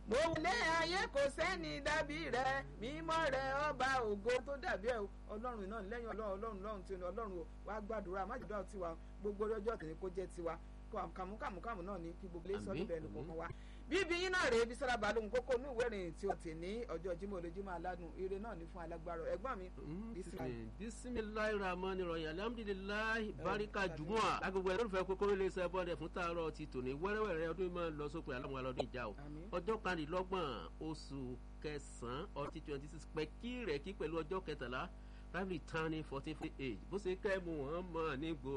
mo wulẹ̀ ayé kò sẹ́ni dàbí rẹ mímọ́ rẹ ọba ògo tó dàbí ẹ ọlọ́run náà lẹ́yìn ọlọ́run ọlọ́run lọ́run tí ọlọ́run wàá gbàdúrà má jùlọ tiwa gbogbo ọjọ́ tẹ̀lé kó jẹ́ tiwa kàmúkàmúkàmú náà ní kí gbogbo ilé sọ́dún bẹ́ẹ̀ ló kọ́kọ́ wá bíbí yín náà rèé Bísọ́lá Balógun kókó ní ìwé ìròyìn tí o tì ní ọjọ́ Jímọ̀ olójúmọ́ aládùn ire náà ní fún alágbára ẹ̀gbọ́n mi. bisimilayi rahman rahim alhamdulilayi barika jumua agbègbè ẹlẹ́rìfẹ́ kókó ilé iṣẹ́ bọ́ọ̀dẹ̀ fún tààrọ̀ ti tòní wẹ́rẹ́wẹ́rẹ́ ọdún máa ń lọ sópin aláwọn alọ́dún ìjà o ọjọ́ kanìlọ́gbọ̀n oṣù kẹsàn-án ọtí twenty six pẹ̀kí rẹ̀ kí pẹ̀lú ọjọ́ kẹtàlá rábìlì tán ní fourteen forty eight bó ṣe kẹ́ mu wọ́n mọ̀ ní gbòó.